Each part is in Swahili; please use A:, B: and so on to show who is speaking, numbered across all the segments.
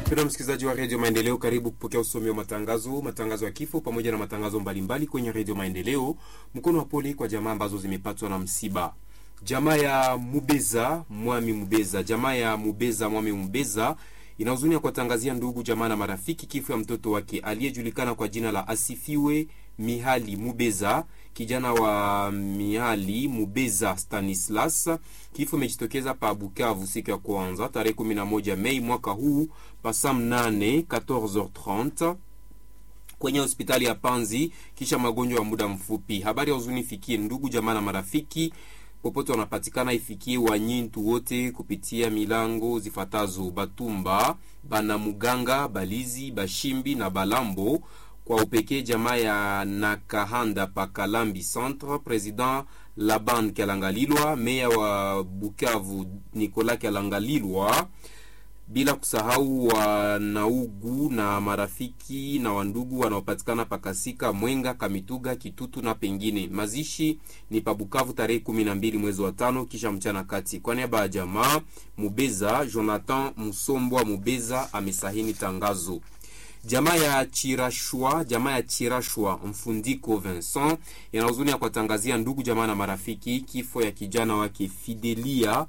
A: Mpendwa msikilizaji wa redio Maendeleo, karibu kupokea usomi wa matangazo, matangazo ya kifo pamoja na matangazo mbalimbali kwenye redio Maendeleo. Mkono wa pole kwa jamaa ambazo zimepatwa na msiba. Jamaa ya Mubeza Mwami Mubeza, jamaa ya Mubeza Mwami Mubeza ina huzuni ya kuwatangazia ndugu jamaa na marafiki kifo ya mtoto wake aliyejulikana kwa jina la Asifiwe Mihali Mubeza, kijana wa Mihali Mubeza Stanislas. Kifo imejitokeza pa Bukavu siku ya kwanza tarehe 11 Mei mwaka huu pasa mnane 14h30 kwenye hospitali ya Panzi kisha magonjwa ya muda mfupi. Habari ya huzuni ifikie ndugu jamaa na marafiki popote wanapatikana, ifikie wanyintu wote kupitia milango zifatazo Batumba, Banamuganga, Balizi, Bashimbi na Balambo kwa upekee jamaa ya Nakahanda Pakalambi Centre, President Laban Kalangalilwa, meya wa Bukavu Nicolas Kalangalilwa, bila kusahau wanaugu na marafiki na wandugu wanaopatikana Pakasika, Mwenga, Kamituga, Kitutu na pengine. Mazishi ni pa Bukavu tarehe kumi na mbili mwezi wa tano kisha mchana kati. Kwa niaba ya jamaa Mubeza, Jonathan Musombwa Mubeza amesahini tangazo. Jamaa ya Chirashwa, jamaa ya Chirashwa Mfundiko Vincent yana huzuni ya kuwatangazia ndugu jamaa na marafiki kifo ya kijana wake Fidelia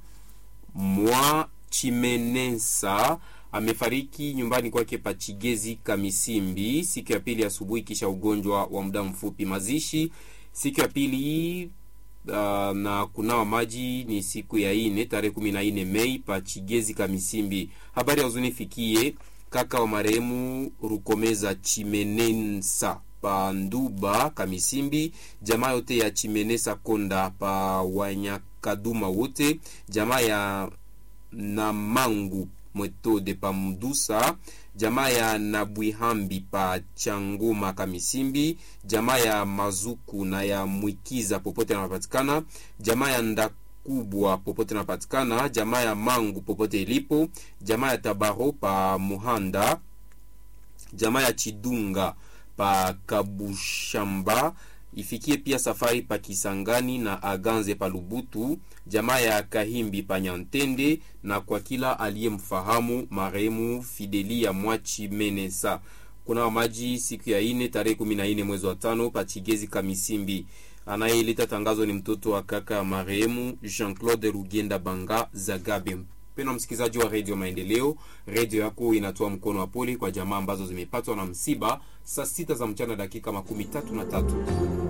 A: mwa Chimenesa amefariki nyumbani kwake Pachigezi Kamisimbi siku ya pili asubuhi kisha ugonjwa wa muda mfupi. Mazishi siku ya pili uh, na kunawa maji ni siku ya ine tarehe kumi na ine Mei Pachigezi Kamisimbi. Habari ya huzuni fikie kaka wa marehemu Rukomeza Chimenensa pa Nduba Kamisimbi, jamaa yote ya Chimenesa Konda pa Wanyakaduma wote, jamaa ya Namangu Mwetode pa Mdusa, jamaa ya Nabwihambi pa Changoma Kamisimbi, jamaa ya Mazuku na ya Mwikiza popote anapatikana, jamaa ya nda kubwa popote napatikana, jamaa ya Mangu popote ilipo, jamaa ya Tabaro pa Muhanda, jamaa ya Chidunga pa Kabushamba, ifikie pia safari pa Kisangani na Aganze pa Lubutu, jamaa ya Kahimbi pa Nyantende, na kwa kila aliyemfahamu marehemu Fidelia Mwachi Menesa. Kuna maji siku ya ine tarehe kumi na ine mwezi wa tano pa Chigezi Kamisimbi. Anayeleta tangazo ni mtoto wa kaka ya marehemu Jean-Claude Rugenda Banga Zagabe. Mpendwa msikilizaji wa redio Maendeleo, redio yako inatoa mkono wa pole kwa jamaa ambazo zimepatwa na msiba. Saa sita za mchana dakika makumi tatu na tatu.